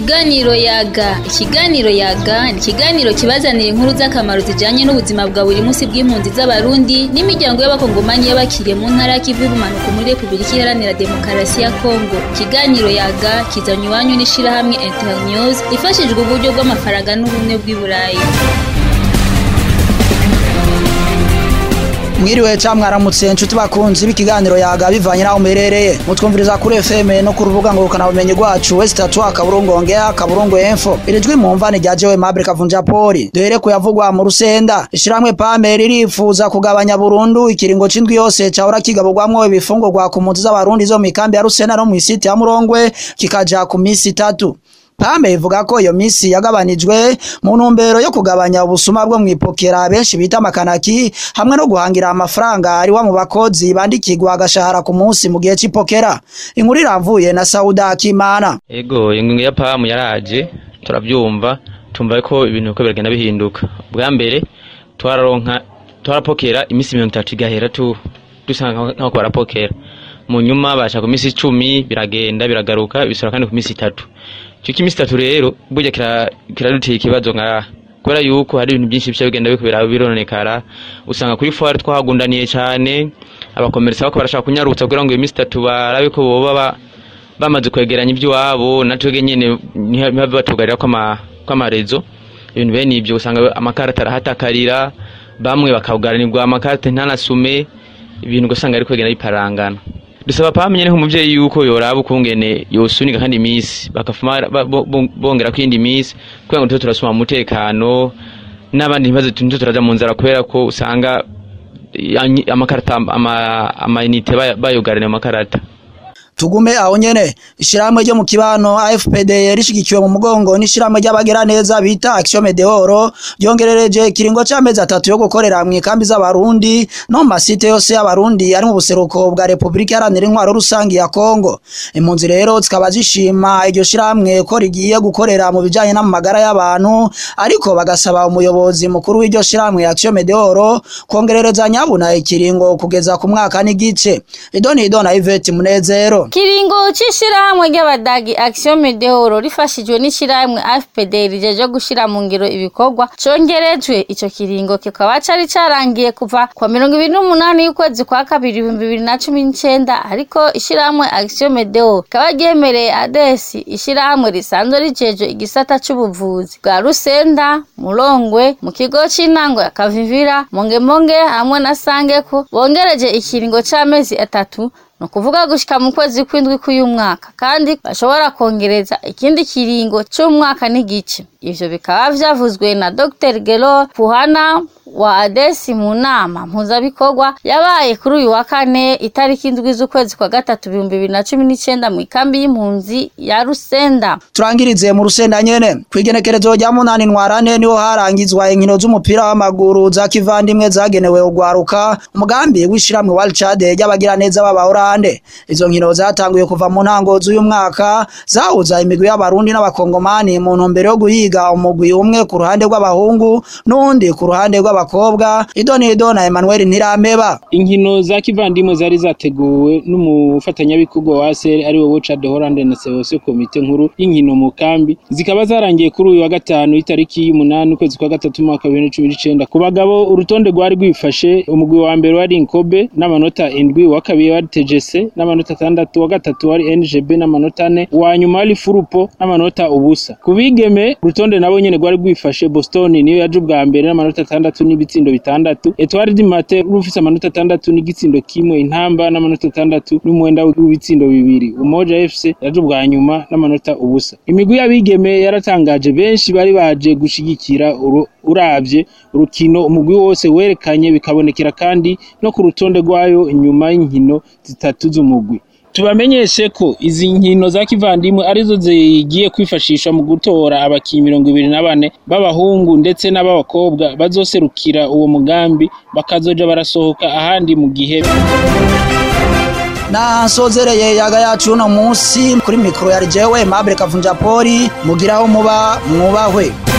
Ikiganiro yaga ikiganiro yaga ni ikiganiro kibazanira inkuru z'akamaro zijanye n'ubuzima bwa buri munsi bw'impunzi z'abarundi n'imiryango y'abakongomani y'abakiriye mu ntara y'ikivu y'ubumanuko muri repubulika iharanira demokarasi ya kongo ikiganiro yaga kizanye iwanyu n'ishirahamwe internews ifashijwe uburyo bw'amafaranga n'ubumwe bw'i burayi mwiriwe ca mwaramutse nshuti bakunzi b'ikiganiro yaga bivanye naho muherereye mutwumviriza kuri FM no ku rubuga ngurukana bumenyi rwacu west tatu akaburungu ongea akaburungu info iri jwi mwumva ni rya jewe Mabri Kavunja Poli duhere kuyavugwa mu rusenda ishiramwe pame ririfuza kugabanya burundu ikiringo c'indwi yose cahora kigaburwamwo ibifungurwa ku mpunzi z'abarundi zo mikambi ya Rusena no mw'isiti ya Murongwe kikaja ku misi itatu Pame ivuga ko iyo misi yagabanijwe mu ntumbero yo kugabanya ubusuma bwo mwipokera benshi bita amakanaki hamwe no guhangira amafaranga ari wa mu bakozi bandikirwa agashahara ku munsi mu gihe c'ipokera inkuru iramvuye na Sauda Kimana Ego ingingo ya pamu yaraje turavyumva tumva ko ibintu uko biragenda bihinduka bwa mbere twararonka twarapokera imisi mirongo itatu igahera tu dusanga nkaho barapokera mu nyuma baca ku misi icumi biragenda biragaruka bisura kandi ku misi itatu ico kimisi itatu rero burya kiraduteye ikibazo nka kubera yuko hari ibintu byinshi bica bigenda bikubera bironekara usanga kuri foire twahagundaniye cane abakomerisa bako barashaka kunyarutsa kugira ngo iyo misi itatu barabe ko boba bamaze kwegeranya ivy'iwabo natwebwe nyene ntibabe batugarira kw'amarezo ibintu bene ivyo usanga amakarata arahatakarira bamwe bakawugaranirwa amakarata ntanasume ibintu ugasanga ariko bigenda biparangana dusaba pamenye nk'umuvyeyi yuko yoraba ukungene yosunika kandi imisi bakafuma bongera kwindi misi kugira ngo tuze turasuma umutekano n'abandi ntibaze tuze turaja mu nzara kubera ko usanga amakarata amayinite bayogaraniye amakarata tugume aho nyene ishiramwe ryo mu kibano AFPD rishigikiwe mu mugongo n'ishiramwe ry'abagera neza bita Action Medeoro ryongerereje ikiringo c'amezi atatu yo gukorera mu ikambi z'abarundi no mu masite yose y'abarundi ari mu buseruko bwa Republika Iharanira Intwaro Rusangi ya Kongo impunzi rero zikaba zishima iryo shiramwe ko rigiye gukorera mu bijanye n'amagara y'abantu ariko bagasaba umuyobozi mukuru w'iryo shiramwe Action Medeoro kongerereza nyabuna ikiringo kugeza ku mwaka n'igice Idoni Idona Yvette Munezero Kiringo c'ishirahamwe ry'abadagi Action Medeoro rifashijwe n'ishirahamwe AFPD rijeje gushira mu ngiro ibikorwa congerejwe ico kiringo kikaba cari carangiye kuva kwa mirongo ibiri n'umunani y'ukwezi kwa kabiri ibihumbi bibiri na cumi n'icenda ariko ishirahamwe Action Medeoro rikaba ryemereye ADES ishirahamwe risanzwe rijejwe igisata c'ubuvuzi bwa Rusenda Murongwe mu kigo c'intango ya Kavivira Mongemonge hamwe na Sangeko bongereje ikiringo c'amezi atatu ni ukuvuga gushika mu kwezi kw'indwi k'uyu mwaka kandi bashobora kongereza ikindi kiringo c'umwaka n'igice ivyo bikaba vyavuzwe na Dr Gelo Puhana wa adesi mu nama mpuzabikorwa yabaye kuri uyu wa kane itariki indwi z'ukwezi kwa gatatu ibihumbi bibiri na cumi n'icenda mu ikambi y'impunzi ya Rusenda turangirize mu Rusenda nyene kwigenekerezo rya munani ntwarane niho harangizwa inkino z'umupira w'amaguru za kivandimwe zagenewe ugwaruka umugambi w'ishiramwe World Chad ry'abagira neza b'abahorande izo nkino zatanguye kuva mu ntango z'uyu mwaka zahuza imigwi y'abarundi n'abakongomani mu ntumbero yo guhiga umugwi umwe ku ruhande rw'abahungu n'undi ku ruhande rw'aba abakobwa idonido na Emmanuel Ntirameba inkino za kivandimwe zari zateguwe n'umufatanyabikorwa wa ASR ari wo Chad Holland na Seose komite nkuru y'inkino mu kambi zikaba zarangiye kuri uyu wa gatanu itariki y'umunani ukwezi kwa gatatu mwaka wa 2019 ku bagabo urutonde rwari rwifashe umugwi wa mbere wari Inkobe n'amanota indwi wa kabiri wari TGC n'amanota atandatu wa gatatu wari NGB n'amanota ane wa nyuma wari Furupo n'amanota ubusa ku bigeme urutonde nabo nyene rwari rwifashe Boston niyo yaje ubwa mbere n'amanota atandatu n'ibitsindo bitandatu Etoile du Matin rufise amanota atandatu n'igitsindo kimwe intamba n'amanota atandatu n'umwenda w'ibitsindo bibiri Umoja FC yaje ubwa nyuma n'amanota ubusa imigwi y'abigeme yaratangaje benshi bari baje gushigikira uravye urukino umugwi wose werekanye bikabonekera kandi no ku rutonde rwayo inyuma y'inkino zitatu z'umugwi tubamenyeshe ko izi nkino za kivandimwe arizo zigiye kwifashisha mu gutora abakinyi mirongo ibiri na bane b'abahungu ndetse n'ab'abakobwa bazoserukira uwo mugambi bakazoja barasohoka ahandi mu gihe na nsozereye yaga yacu uno munsi kuri mikoro ya jewe Mabure Kavunja Poli mugiraho muba mwubahwe